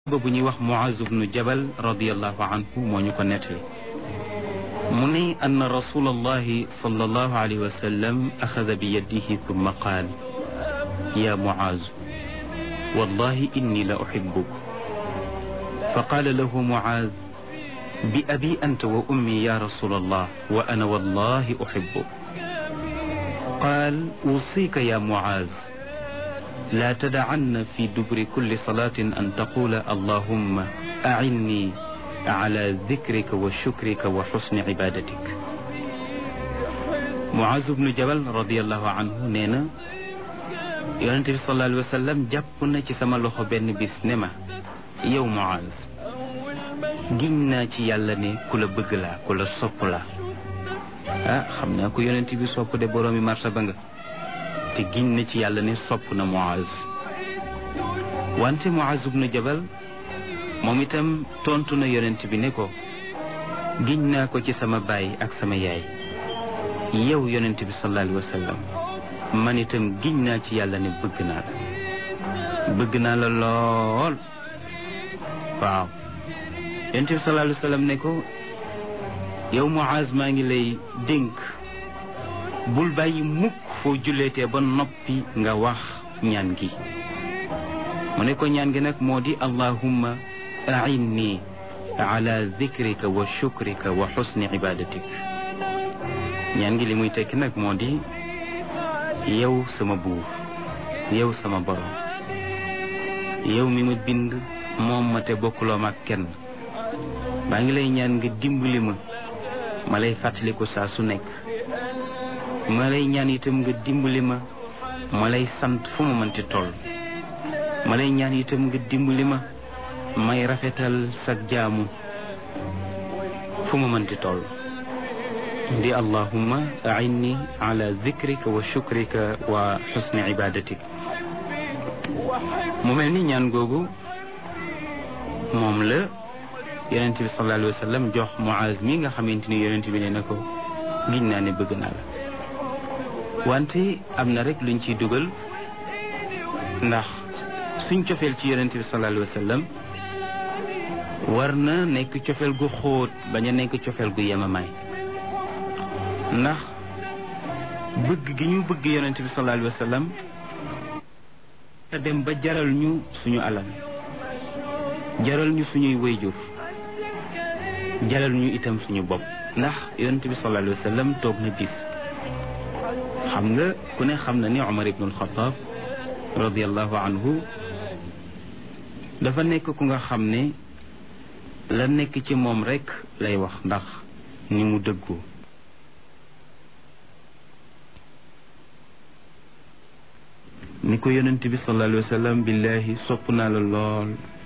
ba bu ñuy wax Muaz ibnu Jabal radiallahu anhu moo ñu ko nettali mu ne ann rasul allahi sallallahu alayhi wa sallam axada bi yadihi thumma qaal ya Muaz wallahi inni la uhibbuk fa qaala lahu Muaz bi abi anta wa ummi ya rasul allah wa ana wallahi uhibbuk qaal usika ya Muaz لا تدعن في دبر كل صلاة أن تقول اللهم أعني على ذكرك وشكرك وحسن عبادتك معاذ بن جبل رضي الله عنه نينا yonent bi sallallahu alayhi wa sallam jàpp na ci sama loxo benn bis ne ma yow Muaz giñ naa ci yàlla ne ku la bëgg laa ku la sopp laa ah xam naa ko yonent bi sopp de boroomi martaba nga te giñ na ci yàlla ne sopp na Muaz wante Muaz ibnu Jabal moom itam tontu na yonent bi ne ko giñ naa ko ci sama baay ak sama yaay yow yonent bi sallallahu alayhi wa sallam man itam giñ naa ci yàlla ne bëgg naa la bëgg naa la lool waaw yonent bi sallallahu alayhi wa sallam ne ko yow Muaz maa ngi lay dénk bul bàyyi mukk foo julleetee ba noppi nga wax ñaan gi mu ne ko ñaan gi nag moo di allahumma ainni ala dikrika wa shukrika wa xusni ibadatik ñaan gi li muy tekki nag moo di yow sama buur yow sama borom yow mi ma bind moom ma te bokkuloo ma ak kenn maa ngi lay ñaan nga dimbali ma ma lay fàttaliku saa su nekk ma lay ñaan itam nga dimbali ma ma lay sant fu ma mënti toll ma lay ñaan itam nga dimbali ma may rafetal sag jaamu fu ma mënti toll di allahumma ainni ala dikrika wa shukrika wa xusni ibadatik mu mel ni ñaan googu moom la yonent bi sallallahu alayhi wa sallam jox Muaz mi nga xamante ni yonent bi ne na ko giñ naa ne bëgg naa la wante am na rek luñ ciy dugal ndax suñ cofeel ci yonent bi sallallahu alayhi wa sallam war na nekk cofeel gu xóot bañ a nekk cofeel gu yemamaay ndax bëgg gi ñu bëgg yonent bi sallallahu alayhi wa sallam te dem ba jaral ñu suñu alal jaral ñu suñuy wayjur jaral ñu itam suñu bopp ndax yonent bi sallallahu alayhi wa sallam toog na bis xam nga ku ne xam na ni Umar ibn al-Khattab radiallahu anhu dafa nekk ku nga xam ne la nekk ci moom rekk lay wax ndax ni mu dëggu ni ko yonent bi sallallahu alayhi wa sallam billahi sopp naa la lool